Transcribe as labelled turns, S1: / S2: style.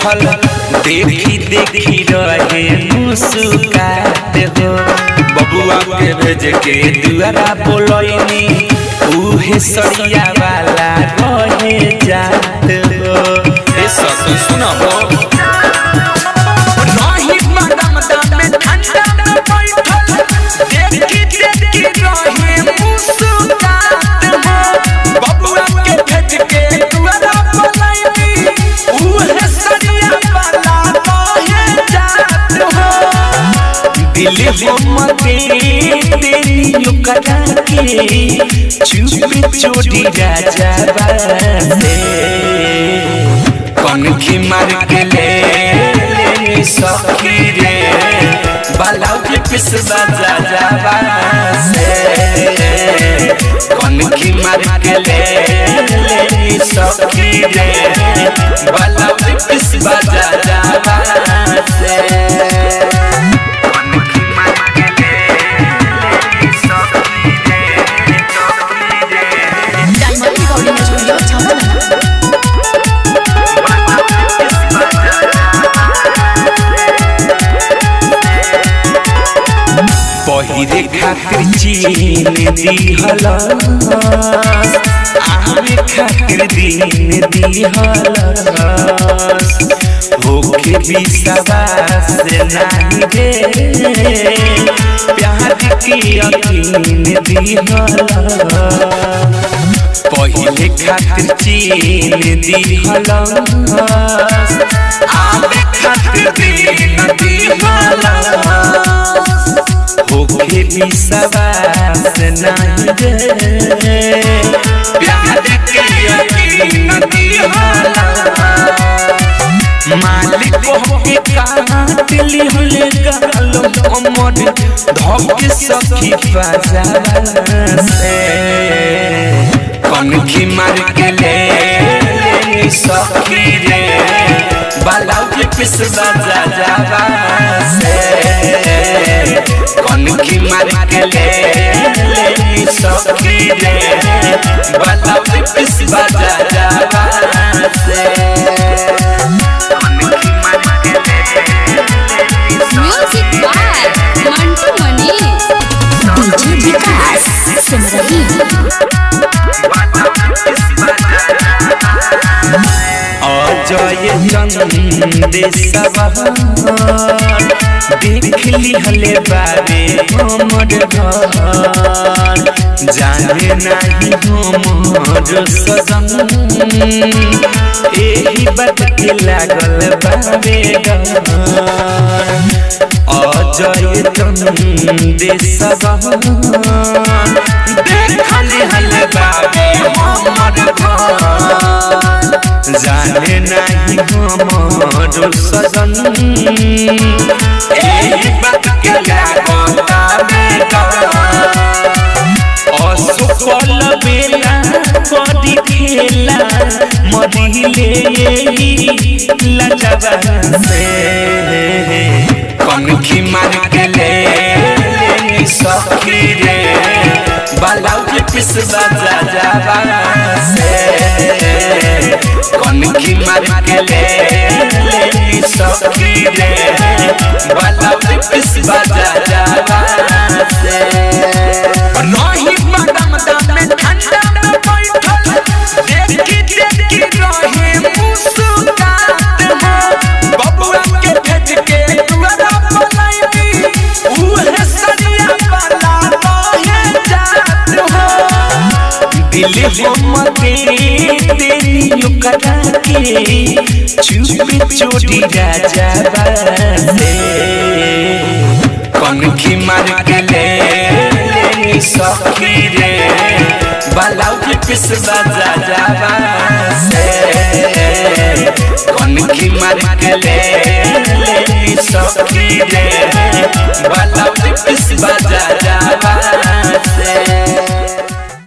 S1: बैठल देखी देखी रहे मुस्कात हो बबुआ के भेज के दुआरा बोलैनी उहे सरिया वाला रहे जात हो ए सखी सुनबो नाही मैडम दामे ठंडा में बैठल देखी देखी रहे मुस्कात हो बबुआ के भेज के दुआरा बोलैनी उहे सरिया वाला रहे जात हो दिल हमके तेरी करा के चुप चोटी राजा बासे कौन की मार के ले ले सखी रे बालाउ के पिस बाजा जावा से कौन की मार के ले ले सखी रे बालाउ के पिस बाजा जावा से
S2: डायमंड रिकॉर्डिंग स्टूडियो छावला
S1: पहिरे खातिर चीन दिहल आमे खातिर दिन दिहल होके विश्वास नहीं रे प्यार के यकीन दिहल पहिले खातिर चीन दिहल आमे खातिर दिन दिहल होके विश्वास नहीं रे प्यार के यकीन दिहला मालिक होके काट लिहले गालो अमर धोके सखी बाजा से कनखी मार के ले ले सखी रे बालाउ के पिस बाजा जावा से कनखी मार के ले ले सखी रे बालाउ के पिस बाजा जावा से कनखी मार के ले
S2: music by Mantu Mani DJ Vikas Simrahi
S1: Ajay चंदेशवा देख लिहले बाबे हमर घर जाने नहीं हमर सजन एही बात के लागल बाबे डर अजय चंदेशवा देख लिहले बाबे हमर घर जाने नहीं हमर सजन एही बात के लागता बेटा असफल बेला कदी खेला मदिले यही लजबा से कनखी मार के ले ले सखी रे बालाउ के पिस बाजा जावा से कनखी मार के ले ले सखी रे बालाउ के पिस बाजा जावा से नहीं मैडम दामे ठंडा में बैठल देखी देखी रहे मुस्कात हो बबुआ के भेज के दुआरा बोलैनी उहे सरिया वाला रहे जात हो दिल हमके तेरी करा के चुप चोटी राजा बासे कनखी मार के ले ले सखी रे बालाउ के पिस बाजा जावा से कनखी मार के ले ले सखी रे